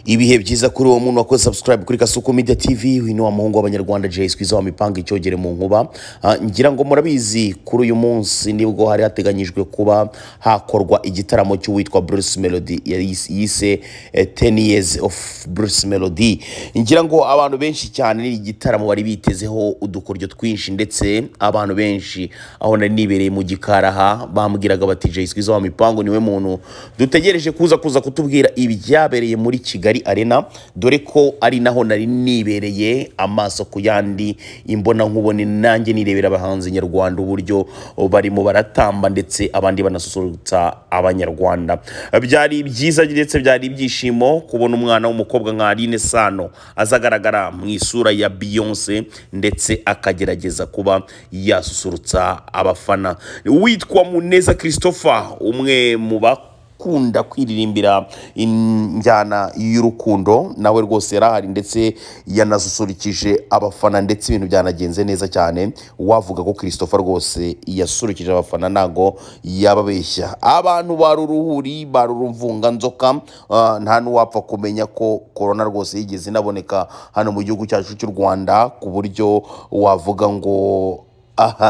ibihe byiza kuri uwo muntu wakoze subscribe kuri kasuku media tv uyu ni wa muhungu w'abanyarwanda jay squeeze wa mipanga icyogere mu nkuba Ah, ngira ngo murabizi kuri uyu munsi nibwo hari hateganyijwe kuba hakorwa igitaramo cy'uwitwa bruce melody yayise- yise eh, 10 years of bruce melody ngira ngo abantu benshi cyane ni igitaramo bari bitezeho udukoryo twinshi ndetse abantu benshi aho nari nibereye mu gikaraha bambwiraga bati jay squeeze wa mipango niwe muntu dutegereje kuza kuza kutubwira ibyabereye muri kigali arena dore ko ari naho nari nibereye amaso ku yandi imbona nkubone nanjye nirebera abahanzi nyarwanda uburyo barimo baratamba ndetse abandi banasusurutsa abanyarwanda byari byiza ndetse byari ibyishimo kubona umwana w'umukobwa nka Aline Sano azagaragara mu isura ya Beyonce ndetse akagerageza kuba yasusurutsa abafana witwa Muneza Christopher umwe mu ba kunda kwiririmbira injyana y'urukundo nawe rwose yarahari ndetse yanasusurukije abafana ndetse ibintu byanagenze neza cyane wavuga ko christopher rwose yasurukije abafana ntago yababeshya abantu baruruhuri barurumvunganzoka ah, nta n'uwapfa kumenya ko korona rwose yigeze inaboneka hano mu gihugu cyacu cy'u rwanda ku buryo wavuga ngo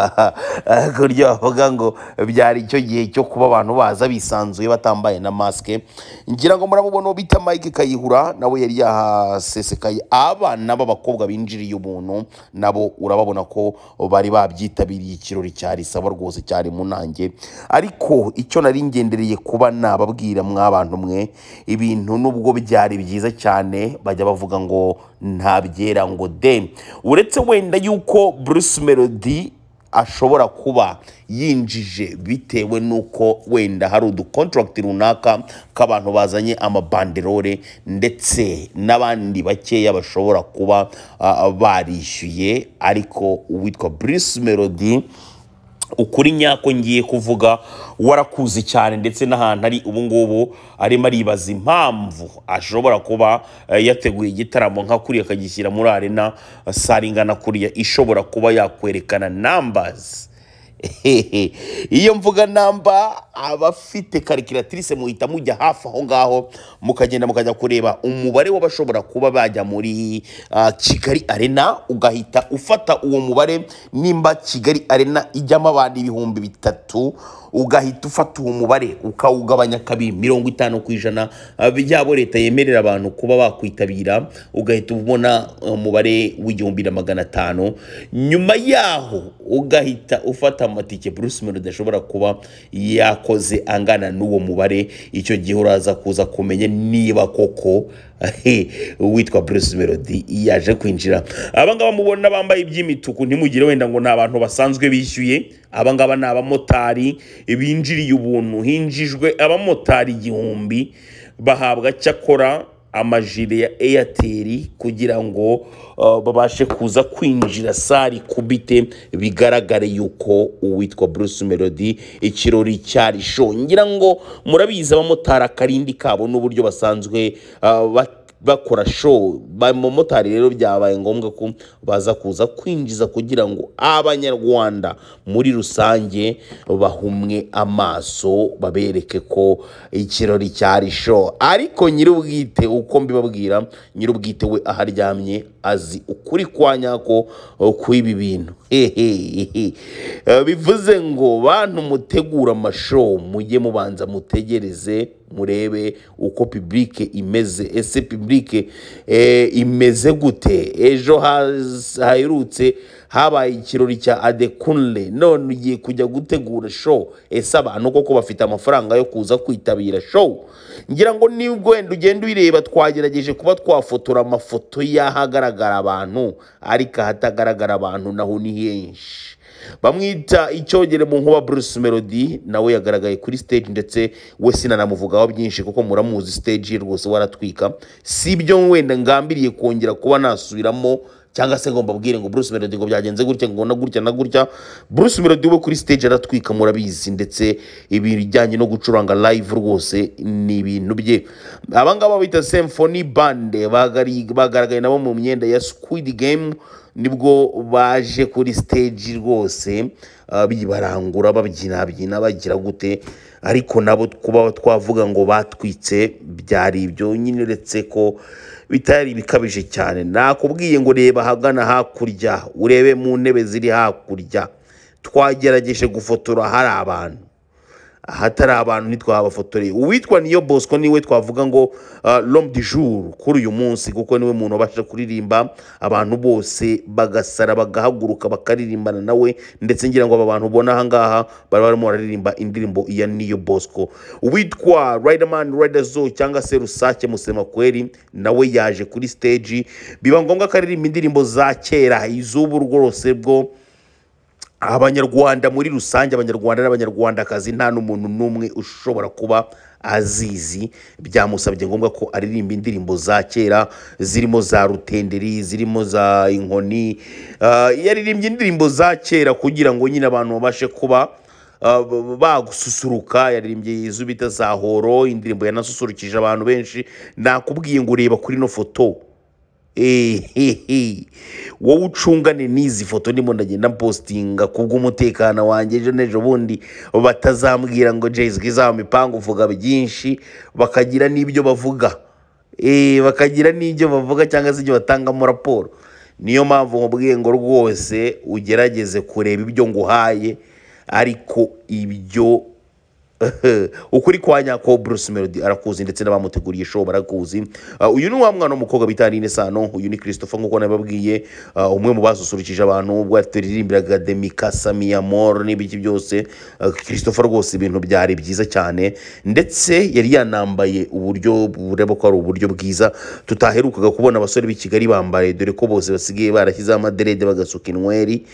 ku buryo bavuga ngo byari icyo gihe cyo kuba abantu baza bisanzuye batambaye na masike ngira ngo muramubona uwo bita mike kayihura nawe yari yahasesekaye abana b'abakobwa binjiriye ubuntu nabo urababona ko bari babyitabiriye ikirori cyarisaba rwose cyari mu nanjye ariko icyo nari ngendereye kuba nababwira mw'abantu mwe ibintu nubwo byari byiza cyane bajya bavuga ngo ntabyera ngo de uretse wenda yuko bruce melody ashobora kuba yinjije bitewe n'uko wenda hari udukontaragiti runaka k'abantu bazanye amabanderore ndetse n'abandi bakeya bashobora kuba ah, barishyuye ariko uwitwa bruce melody ukuri nyako ngiye kuvuga warakuzi cyane ndetse n'ahantu ari ubu ngubu arimo aribaza impamvu ashobora kuba eh, yateguye igitaramo nka kuriya akagishyira muri arena eh, sare ingana kuriya ishobora kuba yakwerekana numbers Hehe. iyo mvuga namba abafite karikiratirise muhita mujya hafi aho ngaho mukagenda mukajya kureba umubare w'abashobora kuba bajya muri ah, kigali arena ugahita ufata uwo mubare nimba kigali arena ijyamo abantu ibihumbi bitatu ugahita ufata uwo mubare ukawugabanya kabiri mirongo itanu ku ijana ah, byabo leta yemerera abantu kuba bakwitabira ugahita ubona umubare w'igihumbi na magana atanu nyuma yaho ugahita ufata amatike bruce melody ashobora kuba yakoze angana n'uwo mubare icyo gihe uraza kuza kumenya niba koko he, uwitwa bruce melody yaje kwinjira abangaba mubona bambaye iby'imituku ntimugire wenda ngo ni abantu basanzwe bishyuye abangaba ni abamotari binjiriye ubuntu hinjijwe abamotari igihumbi bahabwa cyakora amajire ya eyateri kugira ngo uh, babashe kuza kwinjira sari kubite bigaragare yuko uwitwa bruce melody ikirori cyari sho ngira ngo murabizi abamotari akarindi kabo n'uburyo basanzwe uh, bat- bakora show abamotari rero byabaye ngombwa ko baza kuza kwinjiza kugira ngo abanyarwanda muri rusange bahumwe amaso babereke ko ikirori cyari show ariko nyir'ubwite uko mbibabwira nyir'ubwite we aho aryamye azi ukuri kwa nyako kw'ibi bintu Hehehe. Eh, bivuze ngo bantu mutegura amashow mujye mubanza mutegereze murebe uko publike imeze ese publike eh, imeze gute ejo haz- haherutse habaye ikirori cya adekunle none ugiye kujya gutegura show ese abantu koko bafite amafaranga yo kuza kwitabira show ngira ngo nibwo wenda ugenda uyireba twagerageje kuba twafotora amafoto y'ahagaragara abantu ariko ahatagaragara abantu naho ni henshi bamwita icyogere mu nkuba bruce melody nawe yagaragaye kuri stage ndetse we sinanamuvugaho byinshi kuko muramuzi stage ye rwose waratwika si ibyo wenda ngambiriye kongera kuba nasubiramo cyangwa se ngo mbabwire ngo bruce melody ngo byagenze gutya ngo na gutya na gutya bruce melody we kuri stage aratwika murabizi ndetse ibijyanye no gucuranga live rwose ni ibintu bye abangaba bita symphony band bagari- bagaragaye nabo mu myenda ya squid game nibwo baje kuri stage rwose ah, bibarangura babyinabyina bagira gute ariko nabo kuba twavuga ngo batwitse byari ibyo nyine uretse ko bitari bikabije cyane nakubwiye ngo reba ahagana hakurya urebe mu ntebe ziri hakurya twagerageje gufotora hari abantu ahatari abantu ntitwabafotoreye uwitwa niyo bosco niwe twavuga ngo lom di jour kuri uyu munsi kuko niwe muntu wabasha kuririmba abantu bose bagasara bagahaguruka bakaririmbana nawe ndetse ngira ngo aba bantu ubona ahangaha bari barimo bararirimba indirimbo iya niyo bosco uwitwa riderman riderzo cyangwa se rusake musemakweri nawe yaje kuri stage biba ngombwa ko aririmba indirimbo za kera iz'ubu rwose bwo abanyarwanda muri rusange abanyarwanda n'abanyarwandakazi nta n'umuntu n'umwe ushobora kuba azizi byamusabye ngombwa ko aririmba indirimbo za kera zirimo za rutenderi zirimo za inkoni Ah, yaririmbye indirimbo za kera kugira ngo nyine abantu babashe kuba ah, b- bagususuruka yaririmbye izo bita za horo indirimbo yanasusurukije abantu benshi nakubwiye ngo ureba kuri ino foto Ehehe. wowe ucungane n'izi foto ndimo ndagenda mpositinga kubw'umutekano wanjye ejo n'ejo bundi batazambwira ngo jayisi izaba mipango uvuga byinshi bakagira n'ibyo bavuga Eh, bakagira n'ibyo bavuga cyangwa se ibyo batangamo raporo niyo mpamvu nkubwiye ngo rwose ugerageze kureba ibyo nguhaye ariko ibyo ukuri kwa nyako Bruce Melody arakuzi ndetse n'abamuteguriye show barakuzi Uh, uyu ni wa mwana w'umukobwa bita Aline Sano uyu ni Christopher nk'uko nababwiye uh, umwe mu basusurukije abantu ubwo turirimbiraga Demika Samia Mor n'ibiki byose Uh, Christopher rwose ibintu byari byiza cyane ndetse yari yanambaye uburyo bureba ko ari uburyo bwiza tutaherukaga kubona abasore b'i Kigali bambaye dore ko bose basigaye barashyizeho amaderede bagasuka inweri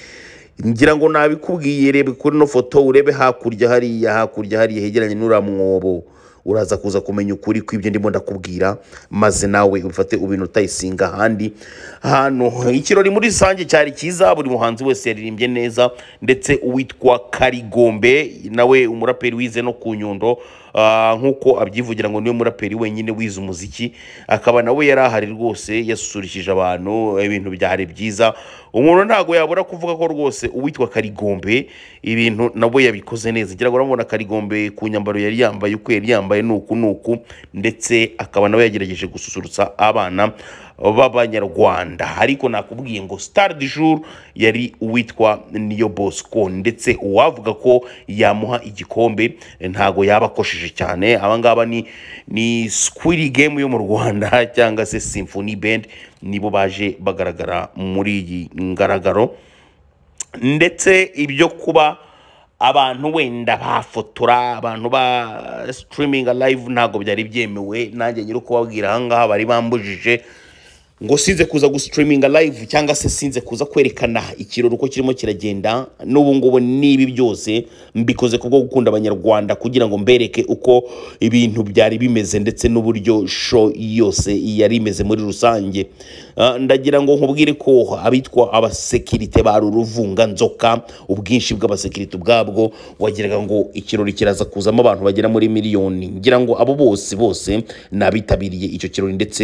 ngira ngo nabikubwiye rebe kuri ino foto urebe hakurya hariya hakurya hariya hegeranye n'uriya mwobo uraza kuza kumenya ukuri kw'ibyo ndimo ndakubwira maze nawe ubifate ubintu utayisinga ahandi hano ikirori muri rusange cyari cyiza buri muhanzi wese yaririmbye neza ndetse uwitwa karigombe nawe umuraperi wize no ku nyundo ah, nk'uko abyivugira ngo niwe muraperi wenyine wize umuziki akaba nawe yari ahari rwose yasusurukije abantu ibintu byari byiza umuntu ntabwo yabura kuvuga ko rwose uwitwa karigombe ibintu nawe yabikoze neza ngira ngo urabona karigombe ku nyambaro yari yambaye uko yari yambaye nuku nuku ndetse akaba nawe yagerageje gususurutsa abana b'abanyarwanda ariko nakubwiye ngo star du jour yari uwitwa niyo bosco ndetse uwavuga ko yamuha igikombe ntago yaba akosheje cyane abangaba ni ni squiri game yo mu rwanda cyangwa se symphony band nibo baje bagaragara muri iyi ngaragaro ndetse ibyo kuba abantu wenda bafotora abantu ba sitiriminga live ntabwo byari byemewe nanjye nyiri kubabwira ahangaha bari bambujije ngo sinze kuza gusitiriminga live cyangwa se sinze kuza kwerekana ikirori uko kirimo kiragenda n'ubu ngubu n'ibi byose mbikoze kubwo gukunda abanyarwanda kugira ngo mbereke uko ibintu byari bimeze ndetse n'uburyo show yose yari imeze muri rusange Ah, ndagira ngo nkubwire ko abitwa abasekirite ba ruvunganzoka ubwinshi bw'abasekirite ubwabwo wagiraga ngo ikirori kiraza kuzamo abantu bagera muri miliyoni ngira ngo abo bose bose ni abitabiriye icyo kirori ndetse